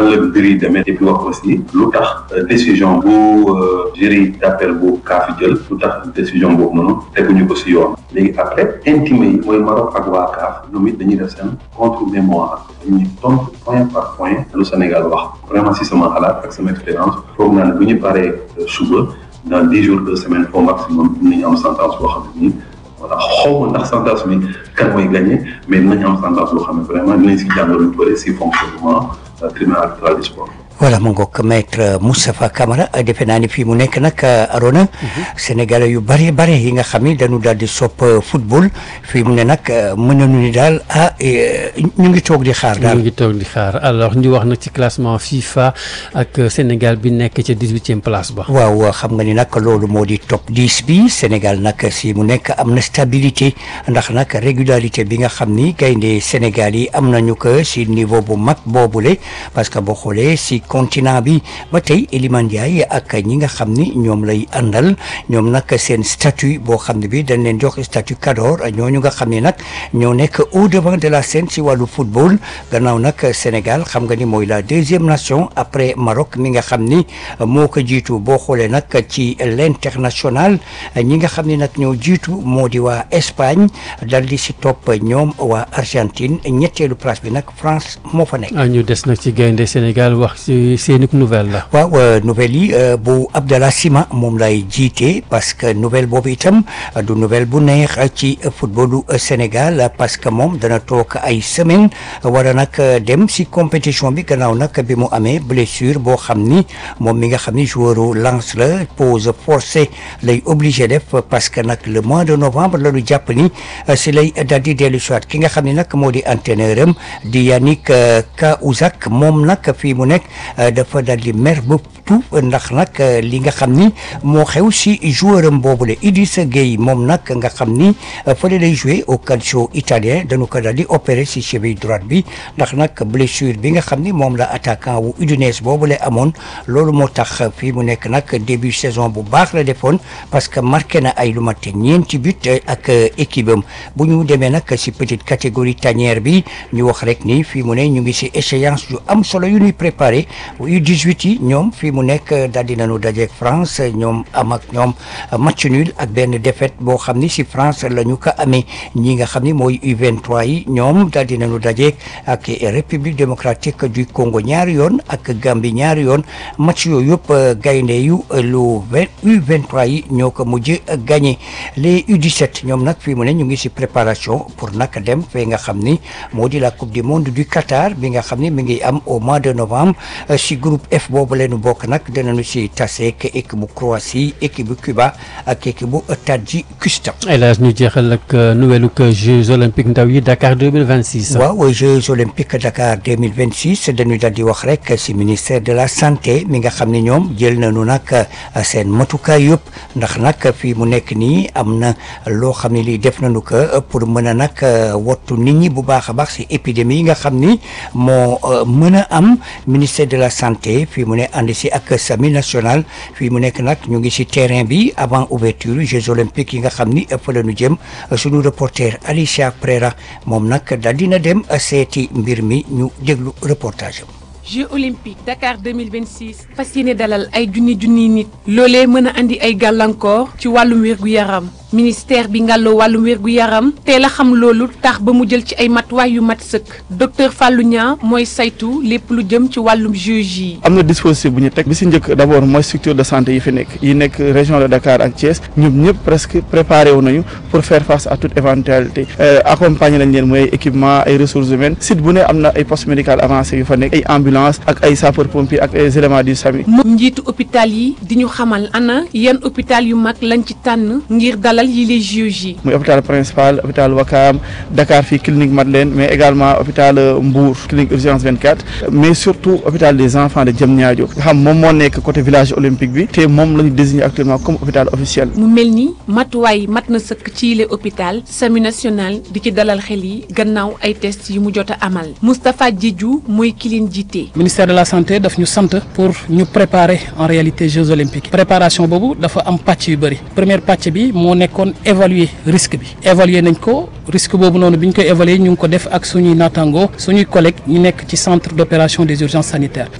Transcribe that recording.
nan la mbir yi demee et puis wax aussi lu tax décision bu jury d'appel bu CAF jël lu tax décision boobu noonu teguñu ko si yoon léegi après intimé yi mooy Maroc ak waa CAF ñoom it dañuy def seen contre mémoire dañuy tontu point par point lu Sénégal wax vraiment si sama xalaat ak sama expérience foog naa ne bu ñu paree suba dans dix jours deux semaines au maximum dinañu am sentence boo xam ne nii voilà xaw ma ndax sentence bi kan mooy gagné mais dinañu am sentence boo xam ne vraiment dinañ si jàngal lu bëri si fonctionnement tribunal arbitral du sport. voilà mu ngoog maître Moustapha Camara defe naa ni fii mu nekk nag Arona Sénégal yu bare bare yi nga xam ni dañu daal di sopp football fii mu ne nag mën nañu ni daal ah ñu ngi toog di xaar daal. ñu ngi toog di xaar alors ñu wax nag ci classement FIFA ak Sénégal bi nekk ca dix-huitième place ba. waaw xam nga ni nag loolu moo di top 10 bi Sénégal nag si mu nekk am na stabilité ndax nag régularité bi nga xam ni gaynde Sénégal yi am nañu ko si niveau bu mag boobule parce que boo xoolee si. continent bi ba tey Elimane Ndiaye ak ñi nga xam ni ñoom lay àndal ñoom nag seen statut boo xam ne bi dañ leen jox statut cador ñooñu nga xam ne nag ñoo nekk au devant de la scène si wàllu football gannaaw nag Sénégal xam nga ni mooy la deuxième nation après Maroc mi nga xam ni moo ko jiitu boo xoolee nag ci l'international ñi nga xam ni nag ñoo jiitu moo di waa Espagne dal di si topp ñoom waa Argentine ñetteelu place bi nag France moo fa nekk. ñu des nag ci gaynde Sénégal wax ci seeni nouvelle la. waaw nouvelle yi bu Abdallah Sima moom lay jiite parce que nouvelle boobu itam du nouvelle bu neex ci footballu Sénégal parce que moom dana toog ay semaine war a nag dem si compétition bi gannaaw nag bi mu amee blessure boo xam ni moom mi nga xam ni joueur lance la pause forcée lay obligé def parce que nag le mois de novembre la ñu jàpp ni si lay daal di dellu soit ki nga xam ni nag moo di entraîneur am di Yannick Kaouzak moom nag fii mu nekk dafa dal di mer ba tout ndax nag li nga xam ni moo xew si joueur am boobule Idrissa Gueye moom nag nga xam ni fële lay joué au calcio italien dañu ko dal di opéré si cheville droite bi ndax nag blessure bi nga xam ni moom la attaquant wu Udinese boobule amoon loolu moo tax fii mu nekk nag début saison bu baax la defoon parce que marqué na ay lu mat ñeenti but ak équipe am bu ñu demee nag si petite catégorie tanière bi ñu wax rek ni fii mu ne ñu ngi si échéance yu am solo yu ñuy préparé U18 yi ñoom fii mu nekk daal di nañu dajeek France ñoom am ak ñoom match nul ak benn défaite boo xam ni si France la ñu ko amee ñi nga xam ni mooy U23 yi ñoom daal di nañu dajeek ak République démocratique du Congo ñaari yoon ak Gambie ñaari yoon match yooyu yëpp gaynde yu lu U23 yi ñoo ko mujj gagné les U17 ñoom nag fii mu ne ñu ngi si préparation pour nag dem fee nga xam ni moo di la coupe du monde du Qatar bi nga xam ni mi ngi am au mois de novembre si groupe F boobu leenu bokk nag dinañu si taseek équipe bu Croatie équipe bu Cuba ak équipe bu Tadjikistan. El Hadj ñu jeexal ak nouvelle que Jeux olympiques ndaw yi Dakar 2026. waaw Jeux olympiques Dakar 2026 dañuy daal di wax rek si ministère de la santé mi nga xam ne ñoom jël nañu nag seen matukaay yëpp ndax nag fii mu nekk nii am na loo xam ne lii def nañu ko pour mën a nag wattu nit ñi bu baax a baax si épidémie yi nga xam ni moo mën a am ministère de la santé fii mu ne ànd si ak sami national fii mu nekk nag ñu ngi si terrain bi avant ouverture Jeux olympiques yi nga xam ni fa la ñu jëm suñu reporter Alicia Prera moom nag daal dina dem seeti mbir mi ñu déglu reportage am. Jeux olympiques Dakar 2026 fas yéene dalal ay junni junni nit loolee mën a andi ay gàllankoor ci wàllum wér-gu-yaram ministère bi ngàlloo wàllum wér-gu-yaram teel a xam loolu tax ba mu jël ci ay matuwaay yu mat sëkk docteur Fallou Niang mooy saytu lépp lu jëm ci wàllum Jeux yi. am na dispositif bu ñu teg bi si njëkk d' abord mooy structure de santé yi fi nekk yi nekk région de Dakar ak Thiès ñoom ñëpp presque préparé wu nañu pour faire face à toute éventualité accompagner nañ leen mooy équipement ay ressources humaines site bu ne am na ay poste médical avancé yu fa nekk ay ambulance ak ay sapeur pompier ak ay éléments du SAMU. moom njiitu hôpital yi di ñu xamal ana yan hôpital yu mag lañ ci tànn ngir dalal yi les Jeux yi. muy hôpital principal hôpital Wakam Dakar fii clinique Madeleine mais également hôpital Mbour clinique urgence 24 mais surtout hôpital des enfants de Diamniadio nga xam moom moo nekk côté village olympique bi te moom la ñu désigné actuellement comme hôpital officiel. mu mel ni matuwaay mat na sëkk ci yile hôpital SAMU national di ci dalal xel yi gannaaw ay test yu mu jot a amal Moustapha Diédhiou mooy ki leen jiite. ministère de la santé daf ñu sant pour ñu préparer en réalité Jeux olympiques préparation boobu dafa am pàcc yu bëri première pàcc bi moo nekkoon évaluer risque bi évaluer nañ ko risque boobu noonu bi ñu koy évaluer ñu ngi ko def ak suñuy naataango suñuy collègues ñu nekk ci centre d'opération des urgences sanitaires